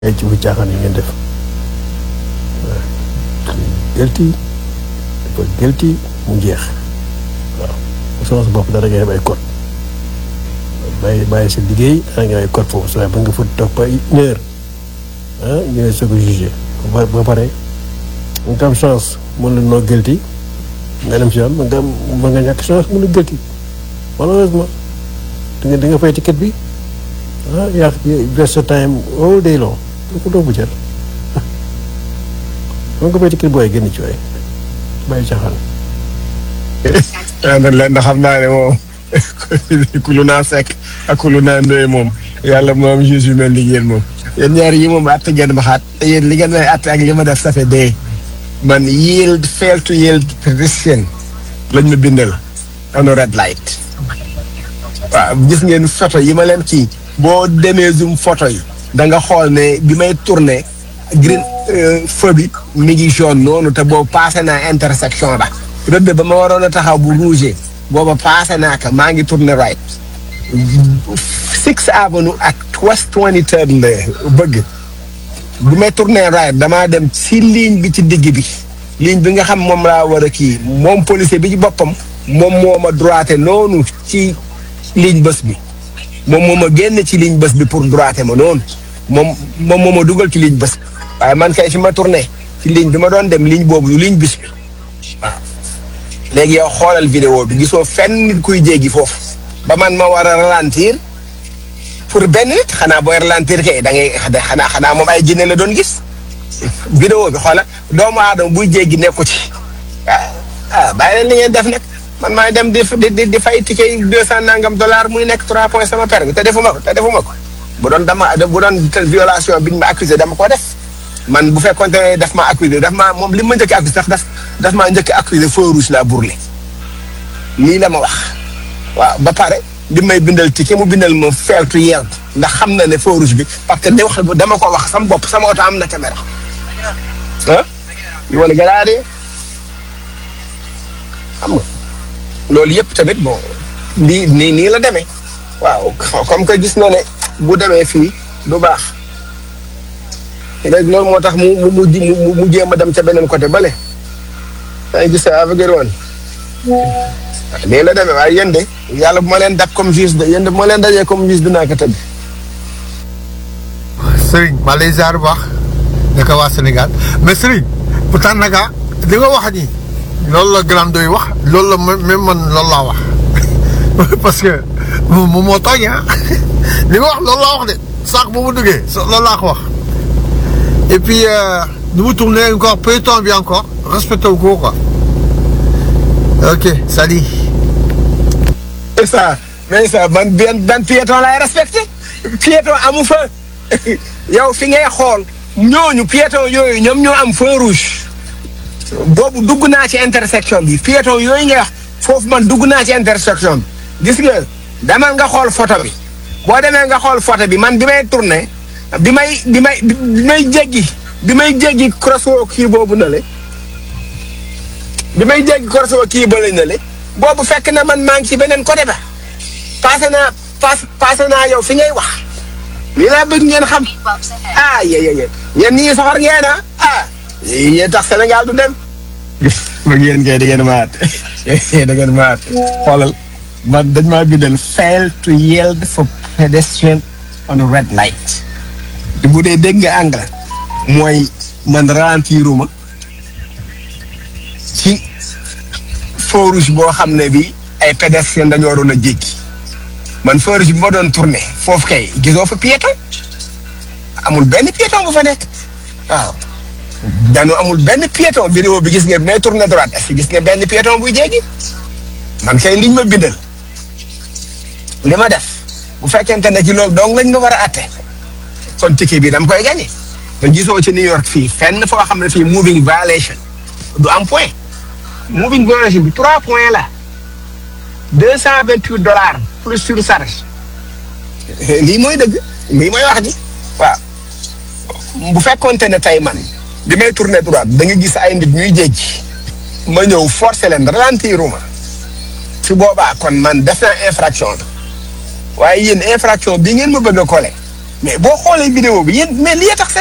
ay ci bu caaxaan yi ngeen def gelti dafa gelti mu jeex waaw bu soxla sa bopp dara ngay def ay code bàyyi bàyyi sa liggéey dara ngay def ay code foofu sa ba nga fa toog ba une heure ah ñu ne soo ko jugé ba ba pare nga am chance mën la noo gelti nga dem si yoon ba nga am ba nga ñàkk chance mën la gelti malheureusement di nga di nga fay ticket bi ah yaa waste sa time all day long lu ko doo bu jar dama ko fay ticket booy génn ci waay bàyyi caaxaan ah man leen da xam naa ne moom kulu naa sekk ak kulu naa ndoye moom yàlla moom juge yu mel ni yéen moom. yéen ñaar yi moom àtte ngeen ma xaat te yéen li ngeen may àtte ak li ma def ça fait dee man yield fail to yield pedestrian lañ ma bindal on a red light. waaw gis ngeen photo yi ma leen kii boo demee zoom photo yi da nga xool ne bi may tourné green feu bi mi ngi jaune noonu te boobu passé naa intersection ba rëdd ba ma waroon a taxaw bu rouge booba passé naa ko maa ngi tourné right Sixth Avenue ak West 23rd la bëgg bi may tourné right damaa dem si ligne bi ci digg bi ligne bi nga xam moom laa war a kii moom policier bi ci boppam moom moo ma droité noonu ci ligne bés bi moom moo ma génn ci ligne bés bi pour droité ma noonu moom moom moo ma dugal ci ligne bés bi waaye man kay fi ma tourné ci ligne bi ma doon dem ligne boobu yu ligne bis bi waaw léegi yow xoolal vidéo bi gisoo fenn nit kuy jéggi foofu ba man ma war a ralentir pour benn nit xanaa booy ralentir kay da ngay xanaa xanaa moom ay jinne la doon gis vidéo bi xoolal doomu aadama buy jéggi nekku ci ah ah bàyyi leen li ngeen def nag man maay dem di di di fay ticket yi deux cent nangam dollar muy nekk trois points sama permis te defuma ko te defuma ko bu doon dama bu doon violation biñ ma accusé dama ko def man bu fekkoon ne daf ma accusé daf ma moom li ma njëkk accusé sax daf daf maa njëkk accusé feu rouge la bourlé lii la ma wax waaw ba pare li may bindal ticket mu bindal ma fail to yield ndax xam na ne feu rouge bi parce que da wax dama ko wax sama bopp sama oto am na caméra ah wala garaade xam nga loolu yëpp tamit bon lii nii nii la demee waaw comme que gis na ne bu demee fii du baax léegi loolu moo tax mu mu mu mu jéem a dem ca beneen côté bale yaa ngi gis avec woon nii la demee waaye yéen de yàlla bu ma leen dab comme juge de yéen de bu ma leen dajee comme juge dinaa ko tëdd. Serigne maa lay ziar bu baax naka waa Sénégal mais Serigne pourtant naka li nga wax nii loolu la grand doy wax loolu la même man loolu laa wax parce que moom moo tooñ ah li nga wax loolu laa wax de saak bu mu duggee loolu laa ko wax et puis nu mu tourné encore peloton bi encore respecté wu ko quoi ok salut. mais ça mais ça man benn benn piéton lay respecté piéton amu fa yow fi ngay xool ñooñu piéton yooyu ñoom ñoo am feu rouge boobu dugg naa ci intersection bi piéton yooyu ngay wax foofu man dugg naa ci intersection bi gis nga demal nga xool photo bi boo demee nga xool photo bi man bi may tourné bi may bi may bi may jéggi bi may jéggi crosswalk kii boobu na le bi may jéggi crosswalk kii ba la na le boobu fekk na man maa ngi ci beneen côté ba passé naa pass passé naa yow fi ngay wax lii laa bëgg ngeen xam ah yé yé yéen ñii soxor ngeen ah ah yéen tax Sénégal du dem bëgg yéen kay da ngeen maat da ngeen maat xoolal man dañ maa bindal fail to yield for pedestrian on a red light te bu dee dégg nga anglais mooy man ralentiruma ci feu rouge boo xam ne bi ay pédestrian dañoo waroon a jéggi man feu rouge bi ma doon tourné foofu kay gisoo fa piéton amul benn piéton bu fa nekk waaw dañoo amul benn piéton vidéo bi gis nga may tourné droite est-ce que gis nga benn piéton buy jéggi man kay liñ ma bindal li ma def bu fekkente ne ci loolu donc lañ ma war a atte kon ticket bi dama koy gagné te gisoo ci New York fii fenn foo xam ne fii moving violation du am point moving violation bi trois points la deux cent vingt huit dollars plus surcharge lii mooy dëgg lii mooy wax ji waaw bu fekkonte ne tey man bi may tourné droite da nga gis ay nit ñuy jéggi ma ñëw forcé leen ralentiruma su boobaa kon man def naa infraction bi waaye yéen infraction bi ngeen ma bëgg a collé mais boo xoolee vidéo bi yéen mais li tax